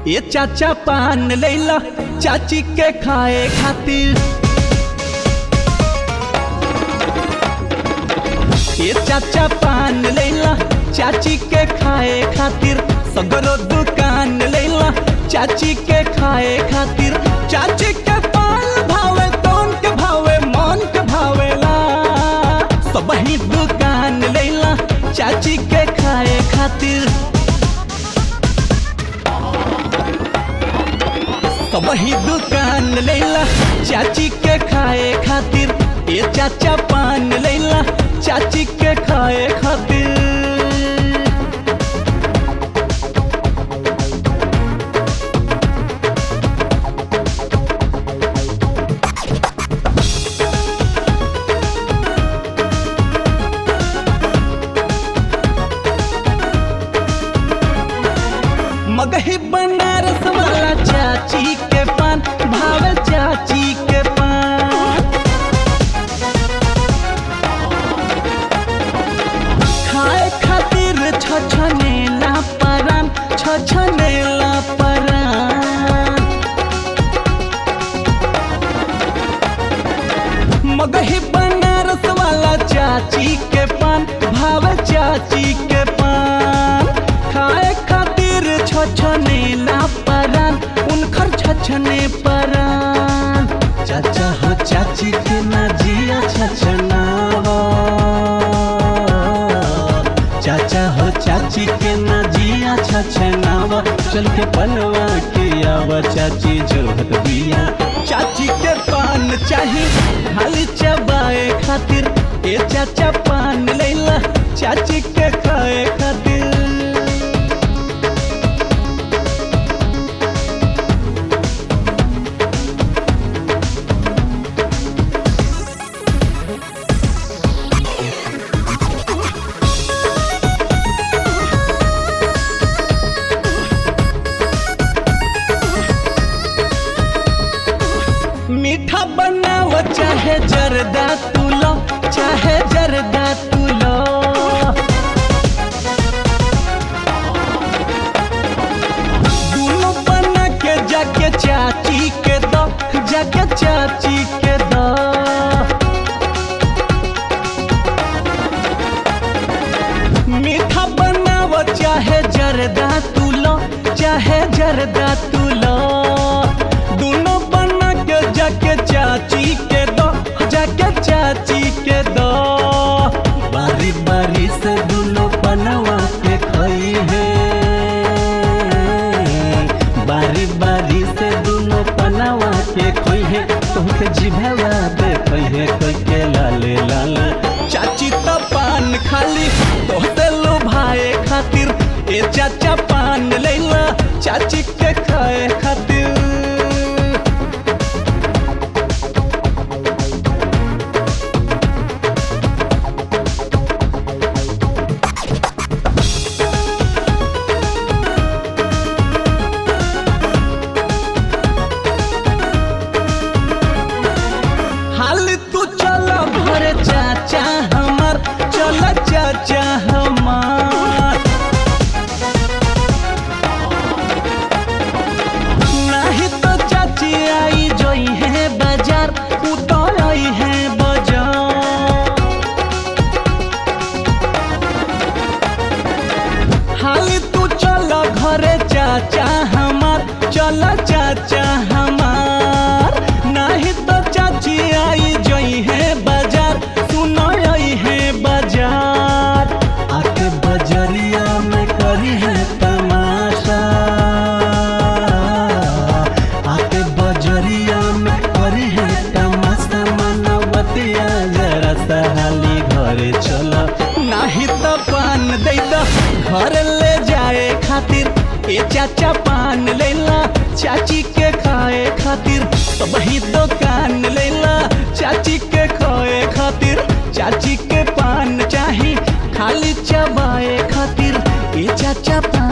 ये चाचा पान लैला चाची के खाए खातिर ये चाचा पान लैला चाची के खाए खातिर सगरो दुकान लैला चाची के खाए खातिर चाची के पान भावे तोन के भावे मन के भावेला सब ही दुकान लैला चाची के खाए खातिर सब ही दुकान लैला चाची के खाए खातिर ये चाचा पान लैला चाची के खाए खातिर मगही बनारस वाला चाची के पान भावे चाची के पान खाए खातिर छछनेला परान छछनेला परान मगही बनारस वाला चाची के पान भावे चाची के पान खाए खातिर छछनेला परान उनकर छछने परान चाचा हो चाची के ना जिया छछनावा चाचा हो चाची के ना जिया छछनावा चल के पनवा के आवा चाची जोहत बिया चाची के पान चाही खाली चबाए खातिर ए चाचा पान लैला चाची के खाए खातिर मीठा बनाव चाहे जरदा तुलो चाहे जरदा तुलो दोनों बना के जाके चाची के दो जाके चाची के दो मीठा बनाव चाहे जरदा तुलो चाहे जरदा तुलो दोनों बना के जाके चाची के दो जाके चाची के दो बारी बारी से दोनों बनवा के खई है बारी बारी से दोनों बनवा के खोई है तुमके जिभवा दे खोई है कोई के लाले लाले चाची तो पान खाली तोहते लो भाई खातिर ए चाचा पान लैला चाची के खाए खातिर हाल तू चल भरे चाचा हमार चल चाचा हमार नहीं तो चाची आई जोई है बाजार उतर आई है बाजार हाल तू चल घरे चाचा हमार चल चाचा हमार नहीं तो चाची आई जोई है बाजार सुन आई है बाजार आके बजरिया में करी है तमाशा आके बजरिया में करी है तमाशा मनवतिया जरा सहाली घरे चल नाही तो पान दे दो घर ले जाए खातिर ए चाचा पान लेला चाची के खाए खातिर सब ही दुकान लेला चाची के खाए खातिर चाची के पान चाही खाली चबाए खातिर ए चाचा पान